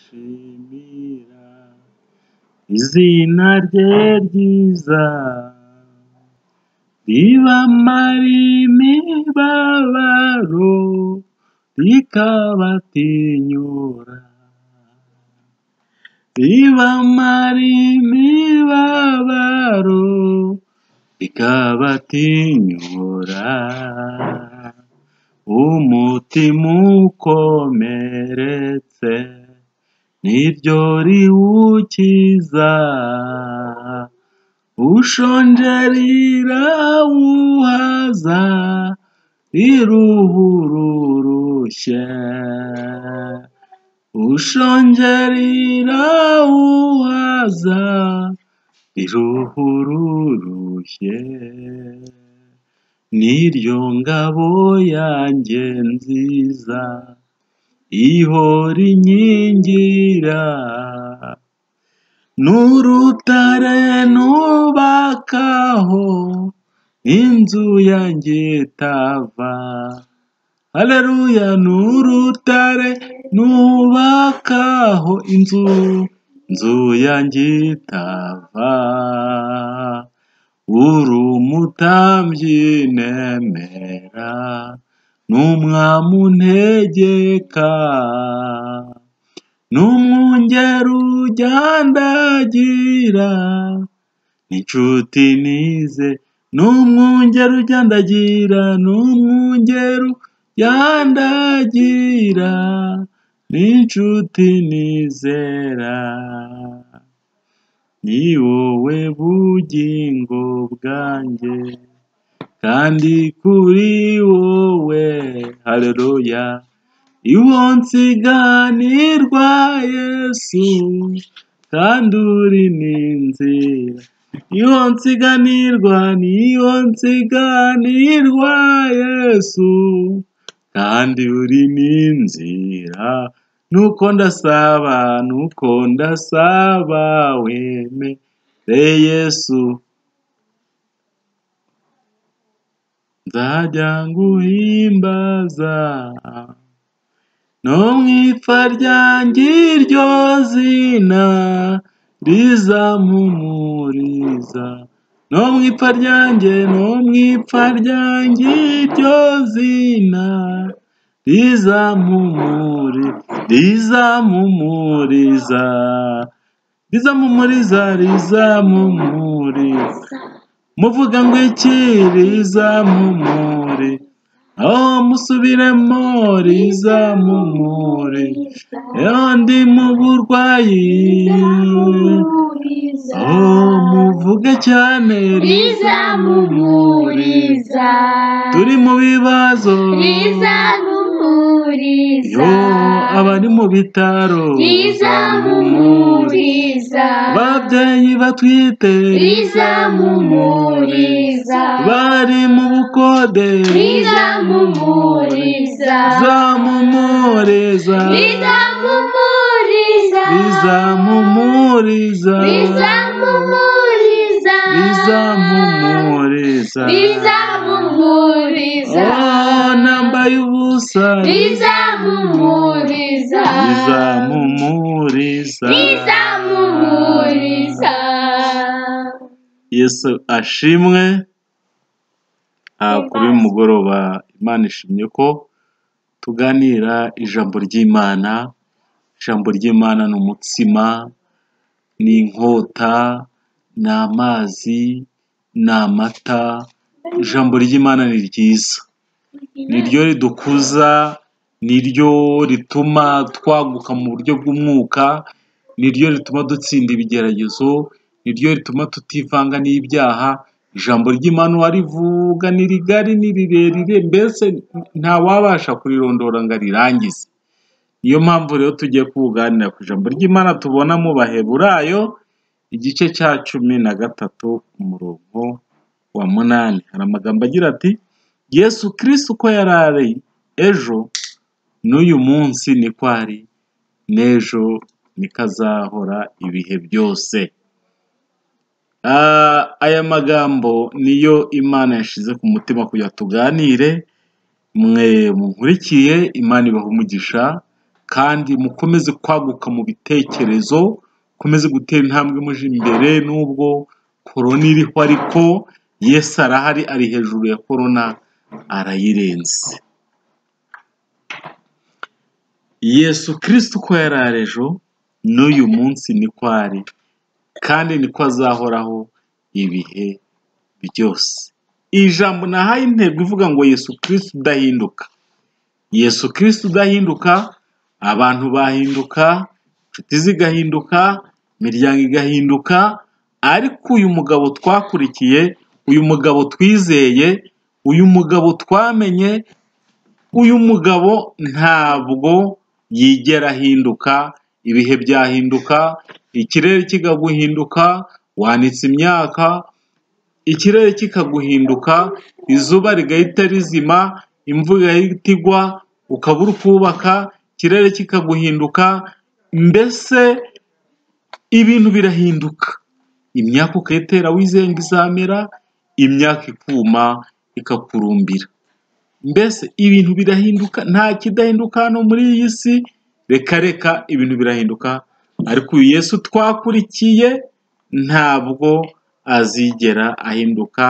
kubishimira izina rye ryiza ribamara imibabaro rikabatinyura ribamara imibabaro rikabatinyura umutima ukomeretse ni ryo riwukiza ushonje rirawuhaza riruha ururushye ushonje rirawuhaza riruha ururushye ni ryo ngabo yanjye nziza ihora inkingira n'urutare nubakaho inzu yanjye itava haleluya n'urutare nubakaho inzu inzu yanjye itava uri umutambyi nemera n'umwami untegeka n'umwungeri ujyandagira n'inshuti nize n'umwungeri ujyandagira n'umwungeri ujandagira n'inshuti nizera ni wowe bugingo bwanjye kandi kuri wowe haleluya iwo nsiganirwa yesu kandi uri ni inzira niho nsiganirwa niho nsiganirwa yesu kandi uri ni inzira nuko ndasaba nuko ndasaba wemere yesu nzajya nguhimbaza no mu ipfa ryanjye iryo zina rizampumuriza no mu ipfa ryanjye no mu ipfa ryanjye iryo zina rizampumuri rizampumuriza rizampumuriza rizampumuriza muvuga ngo iki rizampumuri aho musubiremo rizamumure aho ndi mu burwayi aho muvuge cyane rizamumuriza turi mu bibazo yo abari mu bitaro rizamumuriza ababyeyi batwite rizamumuriza bari mu bukode rizamumuriza zamumuriza rizamumuriza rizamumuriza rizamumuriza rizamumuriza rizamumuriza oh nambaye ubusa rizamumuriza rizamumuriza rizamumuriza yesu ashimwe kuri mugoroba imana ishimye ko tuganira ijambo ry'imana ijambo ry'imana ni umutsima ni inkota ni amazi ni amata ijambo ry'imana ni ryiza ni ryo ridukuza ni ryo rituma twaguka mu buryo bw'umwuka ni ryo rituma dutsinda ibigeragezo ni ryo rituma tutivanga n'ibyaha ijambo ry'imana uwarivuga ni rigari ni rirerire mbese ntawabasha kurirondora ngo arirangize niyo mpamvu rero tugiye kuganira ku ijambo ry'imana tubona mu baheburayo igice cya cumi na gatatu umurongo wa munani hari amagambo agira ati yesu kirisi uko yari ari ejo n'uyu munsi niko ari n'ejo niko azahora ibihe byose aya magambo niyo imana yashyize ku mutima kugira tuganire mwe mukurikiye imana umugisha kandi mukomeze kwaguka mu bitekerezo mukomeze gutera intambwe muje imbere nubwo korona iriho ariko yesu arahari ari hejuru ya korona arayirenze yesu kirisiti uko yari ari ejo n'uyu munsi niko ari kandi niko azahoraho ibihe byose iri jambo nahaye intego ivuga ngo yesu kirisiti udahinduka yesu kirisiti udahinduka abantu bahinduka inshuti zigahinduka imiryango igahinduka ariko uyu mugabo twakurikiye uyu mugabo twizeye uyu mugabo twamenye uyu mugabo ntabwo yigera ahinduka ibihe byahinduka ikirere kikaguhinduka wanitse imyaka ikirere kikaguhinduka izuba rigahita rizima imvura igahita igwa ukaba uri kubaka ikirere kikaguhinduka mbese ibintu birahinduka imyaka ukayitera wizeye ngo izamera imyaka ikuma ikakurumbira mbese ibintu birahinduka nta kidahinduka hano muri iyi si reka reka ibintu birahinduka ariko uyu yesu twakurikiye ntabwo azigera ahinduka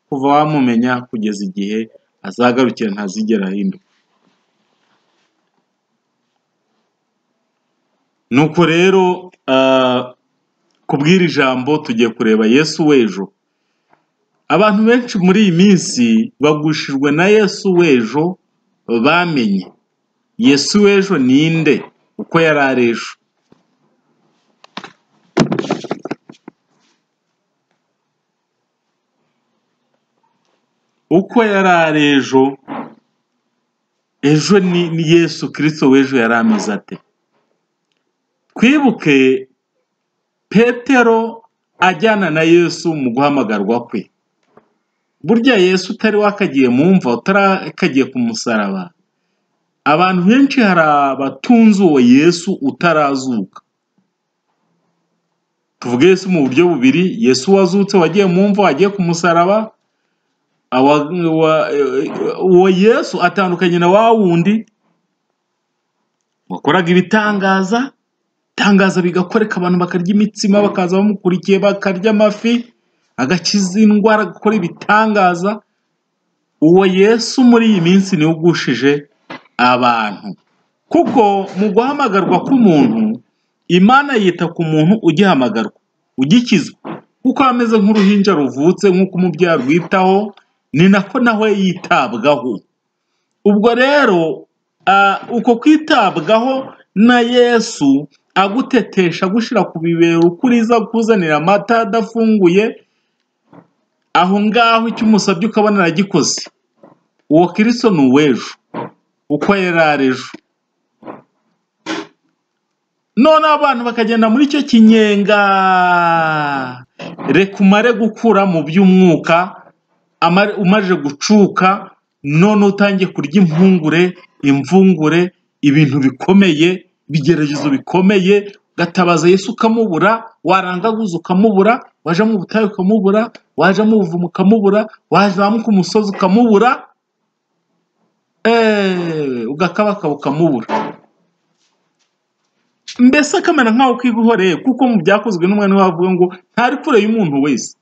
kuva wamumenya kugeza igihe azagarukira ntazigera ahinduka nuko rero ah, kubw'iri jambo tugiye kureba yesu w'ejo abantu benshi muri iyi minsi bagushijwe na yesu w'ejo bamenye yesu w'ejo ninde uko yari ari ejo uko yari ari ejo ejo ni ni yesu kirisito w'ejo yari ameze ate twibuke petero ajyana na yesu mu guhamagarwa kwe burya yesu utari wakagiye mu mva utarakagiye ku musaraba abantu benshi hari abatunze uwo yesu utarazuka tuvuge yesu mu buryo bubiri yesu wazutse wagiye mu mva wagiye ku musaraba awa- wa- uwo yesu atandukanye na wa wundi wakoraga ibitangaza itangaza bigakoreka abantu bakarya imitsima bakaza bamukurikiye bakarya amafi agakiza indwara agakora ibitangaza uwo yesu muri iyi minsi niwe ugushije abantu kuko mu guhamagarwa k'umuntu imana yita ku muntu ugihamagarwa ugikizwa kuko aba ameze nk'uruhinja ruvutse nk'uko umubyeyi arwitaho ni nako nawe yitabwaho ubwo rero ah, uko kwitabwaho na yesu agutetesha agushyira ku bibero ukuriza akuzanira amata adafunguye aho ngaho icyo umusabye ukabona aragikoze uwo kirisito ni uw'ejo uko yari ari ejo none abantu bakagenda muri icyo kinyenga reka umare gukura mu by'umwuka amare- umaze gucuka none utangiye kurya impungure imvungure ibintu bikomeye ibigeragezo bikomeye ugatabaza yesu ukamubura warangaguza ukamubura waja mu butayu ukamubura waja mu buvumo ukamubura wazamuka umusozi ukamubura eee ugakabakaba ukamubura mbese akamera nkaho kwiguhoreye kuko mu byakozwe n'umwana we avuga ngo ntari kure y'umuntu wese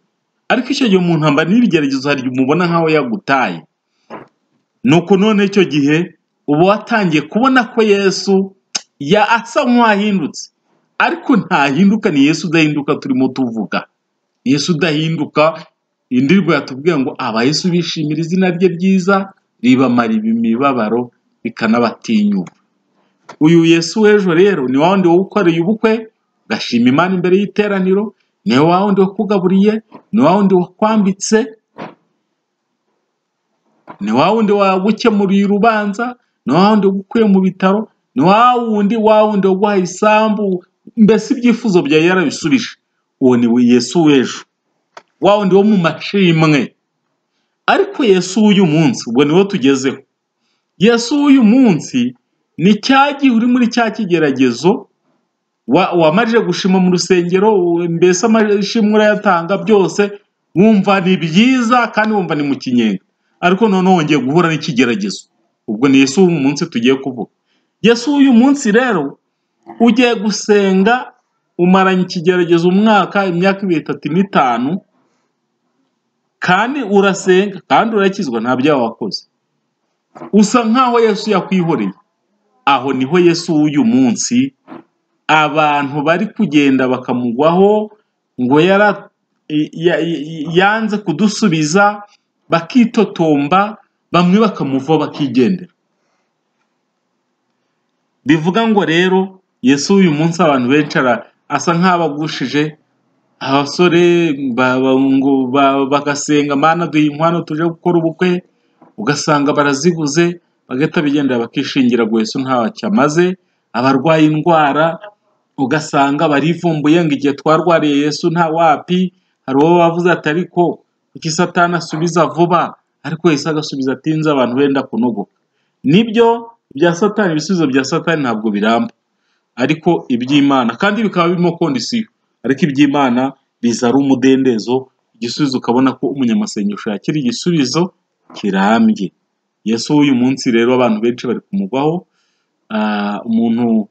ariko icyo gihe umuntu amba n'ibigeragezo hari igihe umubona nkaho yagutaye nuko none icyo gihe uba watangiye kubona ko yesu ya asa nk'uwahindutse ariko ntahinduka ni yesu udahinduka turimo tuvuga yesu udahinduka indirimbo yatubwiye ngo aba yesu bishimira izina rye ryiza ribamara imibabaro rikanabatinyura uyu yesu w'ejo rero ni wa wundi ukoreye ubukwe ugashima imana imbere y'iteraniro ni wa wundi wakugaburiye ni wa wundi wakwambitse ni wa wundi wagukemuriye urubanza ni wa wundi wagukuye mu bitaro ni wa wundi wa wundi waguhaye isambu mbese ibyifuzo byawe yarabisubije uwo ni we yesu w'ejo wa wundi wo mu macimwe ariko yesu w'uyu munsi ubwo niwo tugezeho yesu w'uyu munsi ni cya gihe uri muri cya kigeragezo wa- wamaze gushima mu rusengero u- mbese amashimwe urayatanga byose wumva ni byiza kandi wumva ni mu kinyenga ariko noneho wongeye guhura n'ikigeragezo ubwo ni yesu w'uyu munsi tugiye kuvuga yesu w'uyu munsi rero ugiye gusenga umaranye ikigeragezo umwaka imyaka ibiri itatu n'itanu kandi urasenga kandi urakizwa nta byaha wakoze usa nk'aho yesu yakwihoreye aho niho yesu w'uyu munsi abantu bari kugenda bakamugwaho ngo yara- ya- ya- yanze kudusubiza bakitotomba bamwe bakamuvaho bakigendera bivuga ngo rero yesu uyu munsi abantu benshi ara- asa nk'abagushije abasore ba- ba- ngo ba- bagasenga mana duhe inkwano tuje gukora ubukwe ugasanga baraziguze bagahita bigendera bakishingira ngo yesu ntacyo amaze abarwaye indwara ugasanga barivumbuye ngo igihe twarwariye yesu nta wapi hari uwo bavuze ati ariko kuki satani asubiza vuba ariko yesu agasubiza atinze abantu benda kunogoka nibyo bya satani ibisubizo bya satani ntabwo biramba ariko iby'imana kandi bikaba birimo kondisiyo ariko iby'imana biza ari umudendezo igisubizo ukabona ko umunyamasengesho yakira igisubizo kirambye yesu w'uyu munsi rero abantu benshi bari kumugwaho ah, umuntu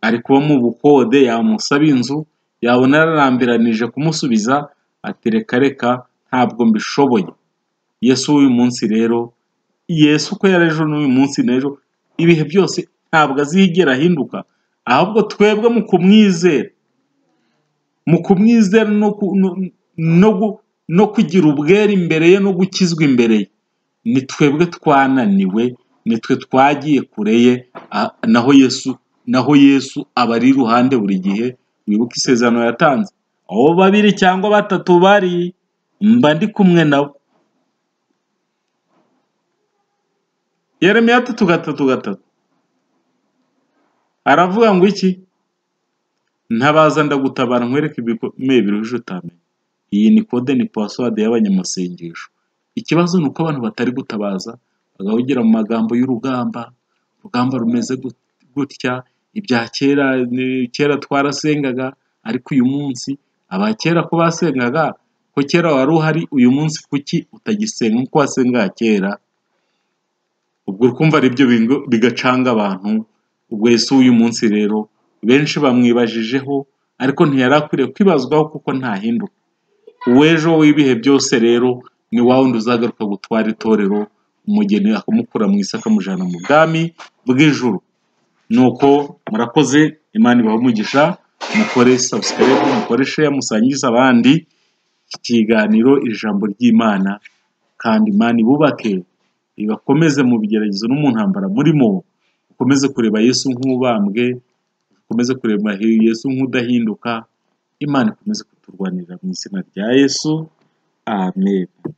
ari kuba mu bukode yamusaba inzu yabona ararambiranije kumusubiza ati reka reka ntabwo mbishoboye yesu w'uyu munsi rero yesu uko yari ejo n'uyu munsi n'ejo ibihe byose ntabwo azigera ahinduka ahubwo twebwe mu kumwizera mu kumwizera no, ku- no, no, gu- no kugira ubwere imbere ye no gukizwa imbere ye ni twebwe twananiwe nitwe twagiye kure ye a- naho yesu naho yesu aba ari iruhande buri gihe wibuke isezerano yatanze aho babiri cyangwa batatu bari mba ndi kumwe nabo yeremiya tatu gatatu gatatu aravuga ngo iki ntabaza ndagutabara nkwereke ibikomeye biruhije utamenya iyi ni kode ni pasiwadi y'abanyamasengesho ikibazo ni uko abantu batari gutabaza bagahugira mu magambo y'urugamba urugamba rumeze gut- gutya ibya kera ni- kera twarasengaga ariko uyu munsi aba kera ko basengaga ko kera wari uhari uyu munsi kuki utagisenga nk'uko wasengaga kera ubwo urumva aribyo bingo- bigacanga abantu ubwo yesu w'uyu munsi rero benshi bamwibajijeho ariko ntiyari akwiriye kwibazwaho kuko ntahinduka uw'ejo w'ibihe byose rero ni wa wundi uzagaruka gutwara itorero umugeni akamukura mu isi akamujyana mu bwami bw'ijuru nuko murakoze imana ibaha umugisha mukore sabusikarayibu mukore sheya musangize abandi iki kiganiro ijambo ry'imana kandi imana ibubake ibakomeze mu bigeragezo no mu ntambara murimo ukomeze kureba yesu nk'ubambwe ukomeze kureba yesu nk'udahinduka imana ikomeze kuturwanirira mu izina rya yesu amen